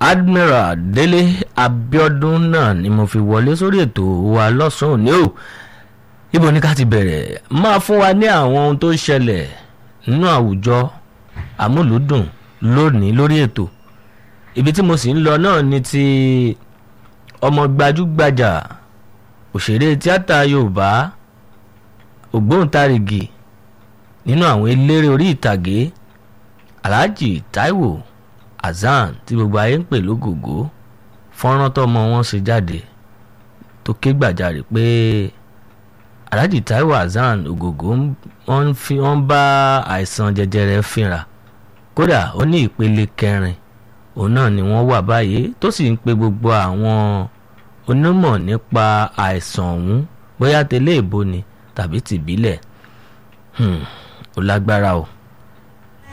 admiral délé abiodun náà ni mo fi wọlé sórí ètò wa lọ́sàn-án òní o ibo ni ká ti bẹ̀rẹ̀ máa fún wa ní àwọn ohun tó ṣẹlẹ̀ nínú àwùjọ àmúlùdùn lónìí lórí ètò ibi tí mo sì ń lọ náà ni ti ọmọ gbajúgbajà òṣèré tíátà yorùbá ògbóǹtarìgì nínú àwọn eléré orí ìtàgé alhaji taiwo hasan tí gbogbo ayé ń pè lógògó fọ́nrán tọ́mọ wọn ṣe jáde tó ké gbàjarè pé alhaji taiwo hasan ògògó wọ́n fi wọ́n bá àìsàn jẹjẹrẹ fínra kódà ó ní ìpele kẹrin òun náà ni wọ́n wà báyìí tó sì ń pe gbogbo àwọn onímọ̀ nípa àìsàn ọ̀hún bóyá tẹ́lẹ̀ ìbò ni tàbí tìbílẹ̀ ó lágbára o